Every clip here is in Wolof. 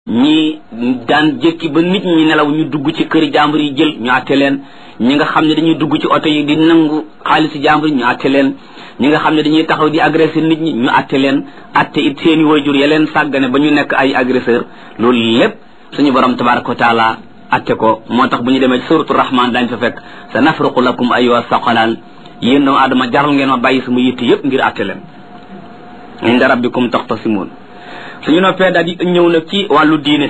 ñi daan jékki ba nit ñi nelaw ñu dugg ci këri jàmbur yi jël ñu àtte leen ñi nga xam ne dañuy dugg ci oto yi di nangu xaalisi jàmbur yi ñu àtte leen ñi nga xam ne dañuy taxaw di agressé nit ñi ñu àtte leen àtte it seeni wayjur ya leen sàggane ba ñu nekk ay agresseur loolu lépp suñu borom tabaraka wa taala àtte ko moo tax bu ñu demee suratu rahman dañ fa fekk sa nafruqu lakum ayyuha saqalaan yéen doomu aadama jaral ngeen ma bàyyi sama yitte yëpp ngir àtte leen inda rabbikum taxtasimuun suñu noppee daal di ñëw nag ci wàllu diine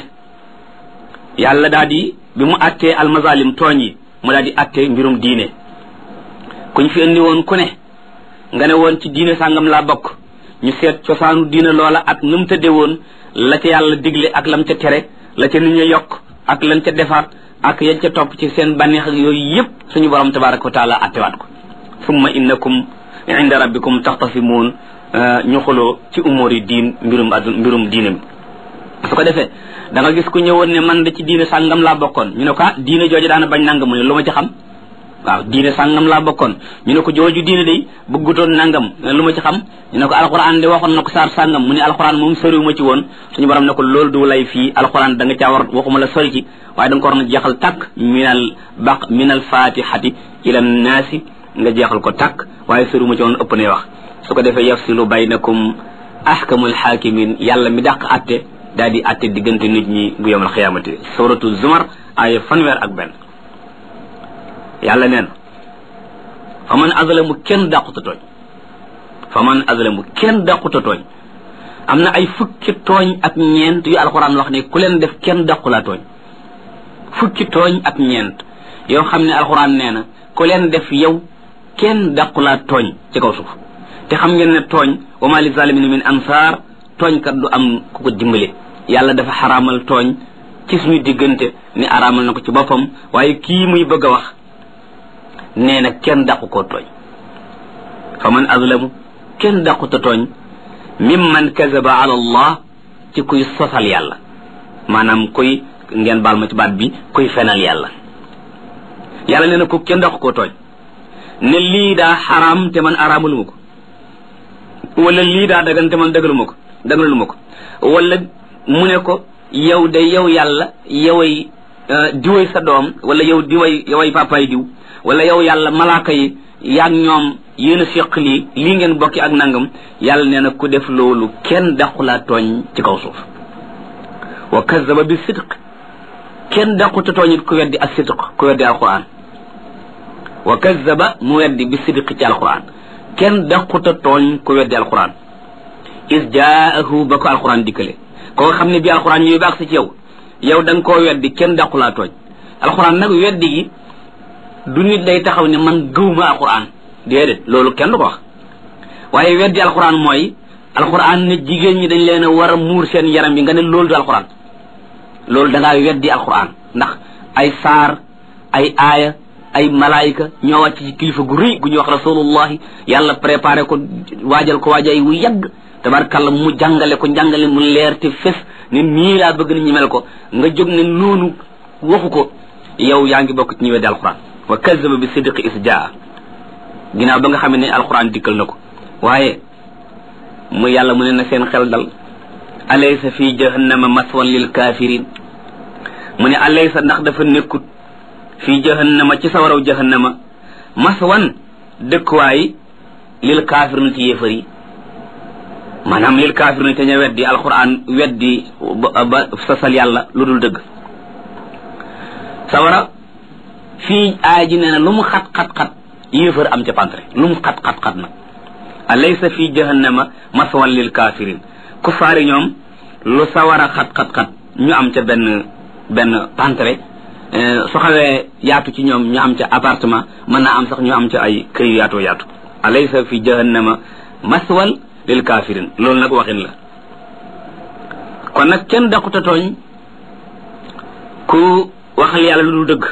yàlla daal di bi mu attee almazalim tooñ yi mu daal di attee mbirum diine kuñ fi indi woon ku ne nga ne woon ci diine sàngam laa bokk ñu seet cosaanu diine loola ak nu mu tëdde woon la ca yàlla digle ak lam ca tere la ca nit ña yokk ak lan ca defaat ak yañ ca topp ci seen bànneex ak yooyu yëpp suñu borom tabaraka wa taala attewaat ko summa innakum inda rabbikum taxtasimuun ñu xuloo ci umóor yi diin mbirum addu mbirum diine mi su ko defee da nga gis ku ñëwoon ne man da ci diine sàngam laa bokkoon ñu ne ko ah diine jooju daana bañ nangam mu ne lu ma ci xam waaw diine sàngam laa bokkoon ñu ne ko jooju diine day bëggutoon nangam lu ma ci xam ñu ne ko alxuraan de waxoon na ko saar sàngam mu ne alxuraan moom soriwu ma ci woon suñu borom ne ko loolu du lay fii alxuraan da nga caa war waxuma la sori ci waaye da nga ko war na jeexal tàkk minal baq minal fatihati ila naasi nga jeexal ko tàkk waaye soriwu ma ci woon ëpp nay wax su ko defee yafsilu baynakum ahkamul hakimin yàlla mi dàq atte daal di atte diggante nit ñi bu yawmal xiyaamati suratu zumar aaya fanweer ak benn yàlla neen fa man azlamu kenn dàquta tooñ fa man azlamu kenn dàquta tooñ am na ay fukki tooñ ak ñeent yu alxuraan wax ne ku leen def kenn dàqulaa tooñ fukki tooñ ak ñeent yoo xam ne alxuraan nee na ku leen def yow kenn dàqulaa tooñ ci kaw suuf te xam ngeen ne tooñ wa ma li zalimin min ansaar tooñkat du am ku ko dimbale yàlla dafa xaraamal tooñ ci suñu diggante ni araamal na ko ci boppam waaye kii muy bëgg a wax nee na kenn dàqu koo tooñ fa man azlamu kenn dàquta tooñ mimman kazaba ala allah ci kuy sosal yàlla maanaam kuy ngeen baal ma ci baat bi kuy fenal yàlla yàlla nee na ko kenn dàqu koo tooñ ne lii daa xaraam te man araamaluma ko wala lii daa dagan te man dagaluma ko dagaluma ko wala mu ne ko yow de yow yàlla yoway diway sa doom wala yow diway yoway papaay diw wala yow yàlla malaaka yi yaag ñoom yéen a séq lii lii ngeen bokki ak nangam yàlla nee na ku def loolu kenn daqulaa tooñ ci kaw suuf wa kazaba bi sidq kenn daquta tooñ it ku weddi ak sidq ku weddi alquran wa kazaba mu weddi bi sidq ci alquran kenn daquta tooñ ku weddi alquran is jaahu ba ko alquran dikkale koo xam ne bi alquran ñuy baax si ci yow yow da nga koo weddi kenn daqulaa tooñ alquran nag weddi gi du nit day taxaw ne man gëwma alquran déedéet loolu kenn du ko wax waaye weddi alquran mooy alquran ne jigéen ñi dañ leen a war a muur seen yaram yi nga ne loolu du alquran loolu da ngaa weddi alquran ndax ay saar ay aaya ay malaayika ñoo wàcc ci kilifa gu rëy gu ñuy wax rasulullahi yàlla préparé ko waajal ko waajay wu yàgg tabarkàlla mu jàngale ko njàngale mu leer te fes ne nii laa bëgg nit ñi mel ko nga jóg ne noonu waxu ko yow yaa ngi bokk ci ñi weddi alquran wa kazaba bi sidqi is jaa ginnaaw ba nga xam ne alquran dikkal na ko waaye mu yàlla mu ne na seen xel dal alaysa fi jahannama maswan lil kafirin mu ne alaysa ndax dafa nekkut fii jahannama ci sawaraw jahannama maswan dëkkuwaay lil kaafirina ci yéefar yi maanaam lil kaafirina te ña weddi alquran weddi ba sasal yàlla lu dul dëgg sawara fii aay ji nee na lu mu xat-xat-xat yéefar am ca pantre lu mu xat-xat-xat nag alaysa fii jahannama maswan lil kafirin kufaari ñoom lu sawara xat-xat-xat ñu am ca benn benn pantre su xawee yaatu ci ñoom ñu am ca appartement mën naa am sax ñu am ca ay kër yu yaatoo yaatu alaysa fi jahannama maswal lil kafirin loolu nag waxin la kon nag kenn daquta tooñ ku waxal yàlla lu dul dëgg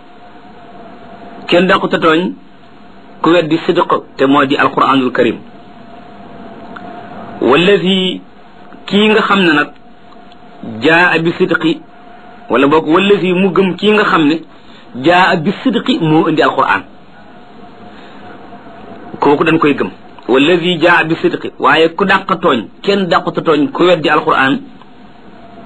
kenn daquta tooñ ku weddi sidq te moo di alquranul karim wallazi kii nga xam ne nag jaa bi sidqi wala boog wallazi mu gëm kii nga xam ne jaa bi sidqi moo indi alquran kooku dañ koy gëm wallazi jaa bi sidqi waaye ku dàq tooñ kenn dàqata tooñ ku weddi alquran